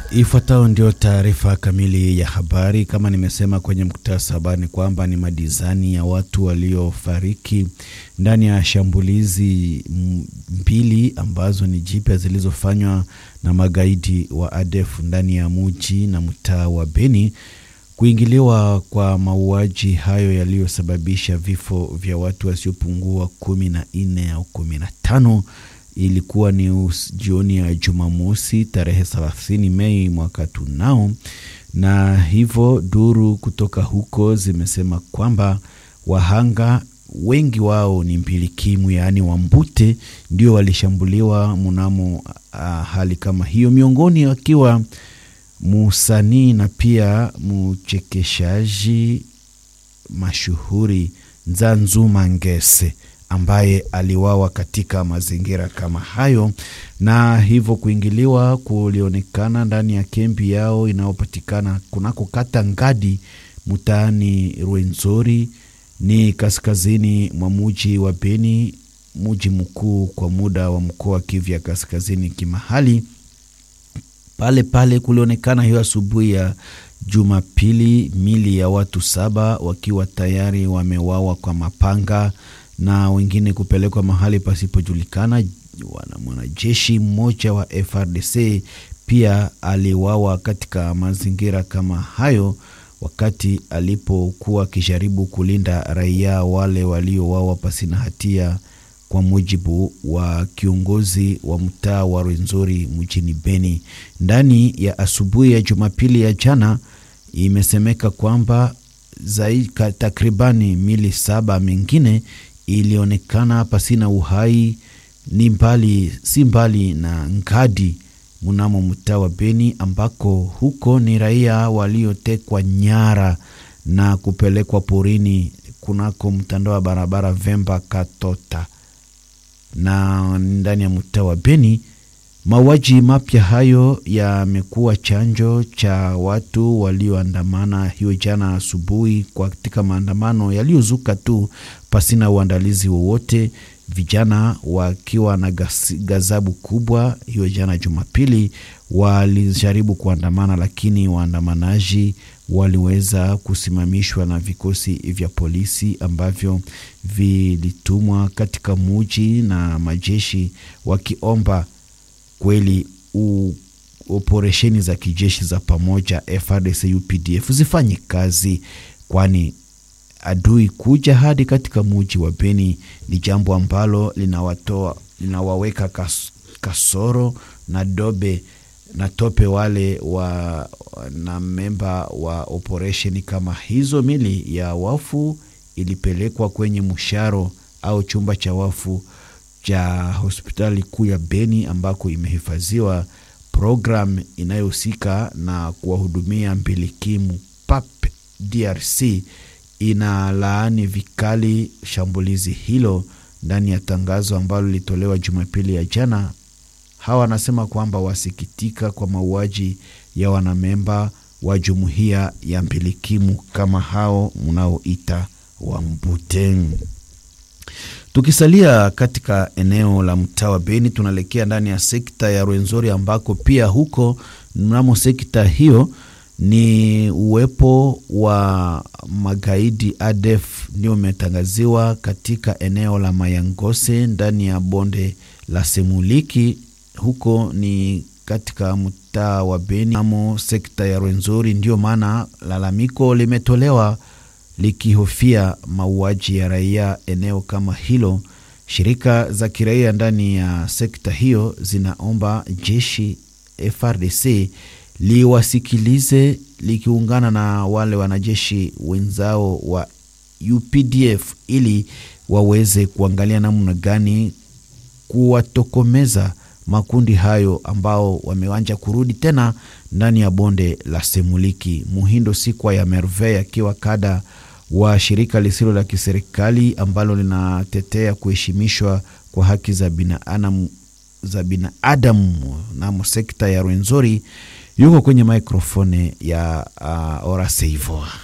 Ifuatayo ndio taarifa kamili ya habari. Kama nimesema kwenye muktasari, ni kwamba ni madizani ya watu waliofariki ndani ya shambulizi mbili ambazo ni jipya zilizofanywa na magaidi wa ADF ndani ya muji na mtaa wa Beni. Kuingiliwa kwa mauaji hayo yaliyosababisha vifo vya watu wasiopungua kumi na nne au kumi na tano ilikuwa ni jioni ya Jumamosi tarehe 30 Mei mwaka tunao, na hivyo duru kutoka huko zimesema kwamba wahanga wengi wao ni mbilikimu, yaani Wambute ndio walishambuliwa mnamo uh, hali kama hiyo, miongoni wakiwa musanii na pia mchekeshaji mashuhuri Nzanzuma Ngese ambaye aliwawa katika mazingira kama hayo, na hivyo kuingiliwa kulionekana ndani ya kempi yao inayopatikana kunako kata Ngadi mtaani Rwenzori, ni kaskazini mwa muji wa Beni, muji mkuu kwa muda wa mkoa wa Kivu ya kaskazini kimahali. Pale pale kulionekana hiyo asubuhi ya Jumapili mili ya watu saba wakiwa tayari wamewawa kwa mapanga na wengine kupelekwa mahali pasipojulikana. Mwanajeshi mmoja wa FRDC pia aliwawa katika mazingira kama hayo, wakati alipokuwa akijaribu kulinda raia wale waliowawa pasina hatia, kwa mujibu wa kiongozi wa mtaa wa Rwenzori mjini Beni. Ndani ya asubuhi ya Jumapili ya jana, imesemeka kwamba takribani mili saba mengine ilionekana pasina uhai ni mbali si mbali na Ngadi mnamo mtaa wa Beni, ambako huko ni raia waliotekwa nyara na kupelekwa porini kunako mtandao wa barabara Vemba Katota. Na ndani ya mtaa wa Beni, mauaji mapya hayo yamekuwa chanjo cha watu walioandamana hiyo jana asubuhi katika maandamano yaliyozuka tu pasina uandalizi wowote, vijana wakiwa na gazabu kubwa. Hiyo jana Jumapili walijaribu kuandamana, lakini waandamanaji waliweza kusimamishwa na vikosi vya polisi ambavyo vilitumwa katika muji na majeshi wakiomba kweli operesheni za kijeshi za pamoja FARDC UPDF zifanye kazi, kwani adui kuja hadi katika muji wa Beni ni jambo ambalo linawatoa linawaweka kas, kasoro na dobe na tope wale wa na memba wa operesheni kama hizo. Mili ya wafu ilipelekwa kwenye msharo au chumba cha wafu cha hospitali kuu ya Beni ambako imehifadhiwa. Programu inayohusika na kuwahudumia mbilikimu PAP DRC inalaani vikali shambulizi hilo. Ndani ya tangazo ambalo lilitolewa Jumapili ya jana, hawa wanasema kwamba wasikitika kwa mauaji ya wanamemba wa jumuiya ya mbilikimu kama hao mnaoita Wambuteng. Tukisalia katika eneo la mtaa wa Beni, tunaelekea ndani ya sekta ya Rwenzori ambako pia huko mnamo sekta hiyo ni uwepo wa magaidi ADF ndio umetangaziwa katika eneo la Mayangose ndani ya bonde la Semuliki. Huko ni katika mtaa wa Beni mnamo sekta ya Rwenzori, ndio maana lalamiko limetolewa likihofia mauaji ya raia eneo kama hilo. Shirika za kiraia ndani ya sekta hiyo zinaomba jeshi FRDC liwasikilize likiungana na wale wanajeshi wenzao wa UPDF ili waweze kuangalia namna gani kuwatokomeza makundi hayo ambao wameanja kurudi tena ndani ya bonde la Semuliki. Muhindo Sikwa ya Merveille akiwa kada wa shirika lisilo la kiserikali ambalo linatetea kuheshimishwa kwa haki za binadamu za binadamu namo sekta ya Rwenzori yuko kwenye mikrofoni ya uh, Oraseivo.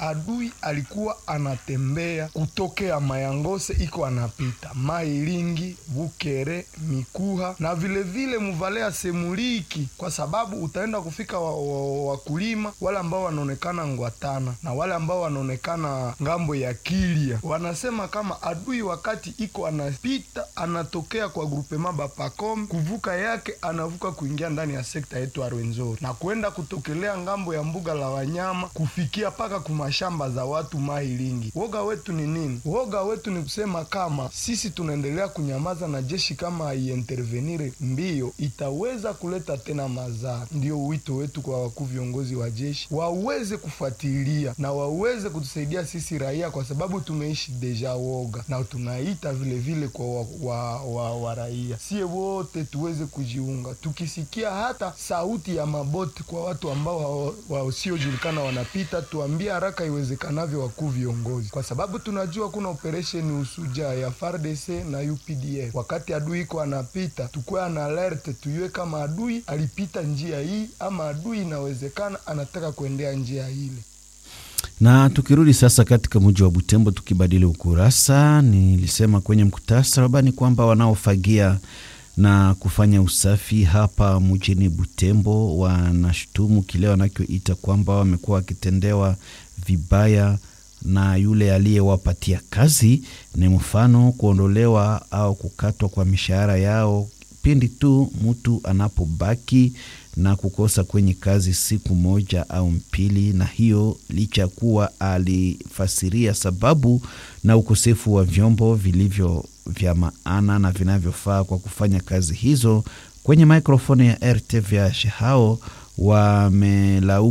adui alikuwa anatembea kutokea Mayangose iko anapita Mailingi, Bukere, Mikuha na vilevile Muvalea Semuliki, kwa sababu utaenda kufika wakulima wa, wa wale ambao wanaonekana Ngwatana na wale ambao wanaonekana ngambo ya Kilia, wanasema kama adui wakati iko anapita anatokea kwa grupema Bapacom kuvuka yake anavuka kuingia ndani ya sekta yetu Arwenzori na kwenda kutokelea ngambo ya mbuga la wanyama kufikia paka kumashamba za watu Mailingi. Woga wetu ni nini? Woga wetu ni kusema kama sisi tunaendelea kunyamaza na jeshi kama haiintervenire mbio itaweza kuleta tena madhara. Ndio wito wetu kwa wakuu viongozi wa jeshi waweze kufuatilia na waweze kutusaidia sisi raia, kwa sababu tumeishi deja woga, na tunaita vile vile kwa wa, wa, wa, wa raia, sie wote tuweze kujiunga, tukisikia hata sauti ya maboti kwa watu ambao wasiojulikana wa, wa wanapita, tuambie haraka iwezekanavyo wakuu viongozi, kwa sababu tunajua kuna operesheni usuja ya FARDC na UPDF. Wakati adui iko anapita, tukuwe na alert, tuyue kama adui alipita njia hii ama adui inawezekana anataka kuendea njia ile. Na tukirudi sasa katika mji wa Butembo, tukibadili ukurasa, nilisema kwenye mkutasari ni kwamba wanaofagia na kufanya usafi hapa mjini Butembo wanashutumu kile wanachoita kwamba wamekuwa wakitendewa vibaya na yule aliyewapatia kazi, ni mfano kuondolewa au kukatwa kwa mishahara yao pindi tu mtu anapobaki na kukosa kwenye kazi siku moja au mbili, na hiyo licha ya kuwa alifasiria sababu na ukosefu wa vyombo vilivyo vya maana na vinavyofaa kwa kufanya kazi hizo. Kwenye mikrofoni ya RTVH hao wamelaumu